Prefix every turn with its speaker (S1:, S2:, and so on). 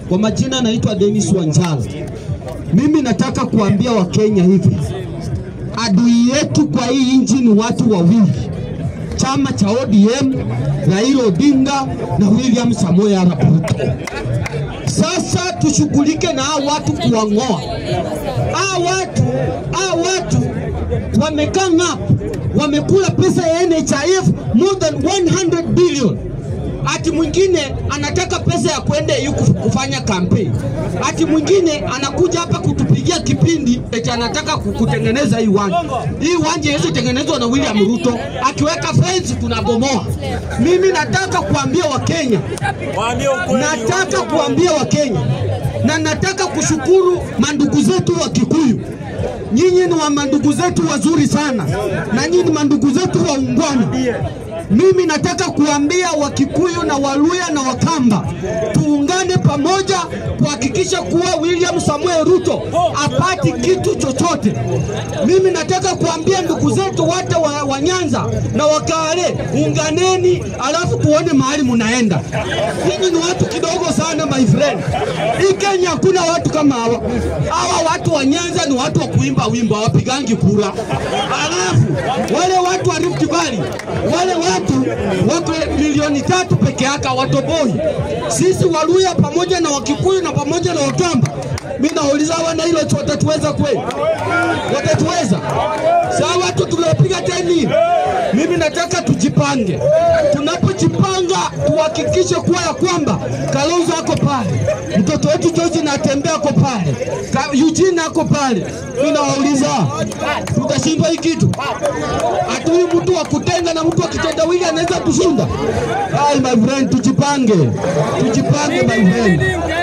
S1: Kwa majina naitwa Dennis Wanjala. Mimi nataka kuambia Wakenya hivi, adui yetu kwa hii nchi ni watu wawili, chama cha ODM, Raila Odinga na William Samoei Arap Ruto. Sasa tushughulike na hao watu kuwang'oa hao watu, hao watu wamekaa ngapo, wamekula pesa ya NHIF more than 100 billion ati mwingine anataka pesa ya kwenda huku kufanya kampeni, ati mwingine anakuja hapa kutupigia kipindi eti anataka ku- kutengeneza hii uwanja. Hii uwanja hizi tengenezwa na William Ruto, akiweka fence tunabomoa. Mimi nataka kuambia Wakenya, nataka kuambia Wakenya na nataka kushukuru mandugu zetu wa Kikuyu. Nyinyi ni wa mandugu zetu wazuri sana, na nyinyi ni mandugu zetu waungwana. Mimi nataka kuambia Wakikuyu na Waluya na Wakamba tuungane pamoja kuhakikisha kuwa William Samuel Ruto apati kitu chochote. Mimi nataka kuambia ndugu zetu wote wa, wa Nyanza na Wakale, unganeni, alafu tuone mahali munaenda. Ninyi ni watu kidogo sana my friend. Hii Kenya hakuna watu kama hawa. Hawa watu wa Nyanza ni watu wa kuimba wimbo, hawapigangi kura. Alafu wale watu wa Rift Valley, wale watu wako milioni tatu peke yake hawatoboi. Sisi Waluya pamoja na Wakikuyu na pamoja na Wakamba, mimi nauliza wana hilo watatuweza kweli? Watatuweza? Saa watu tunapiga teni. Mimi nataka tujipange. Tunapojipanga tuhakikishe kuwa ya kwamba Kalonzo ako pale, mtoto wetu George na atembea ako pale, Ka- Eugene ako pale. Mimi nawauliza, tutashindwa hii kitu? Ati huyu mtu wa kutenga na mtu wa kitendawili anaweza kushinda? Ai, my friend, tujipange, tujipange my friend.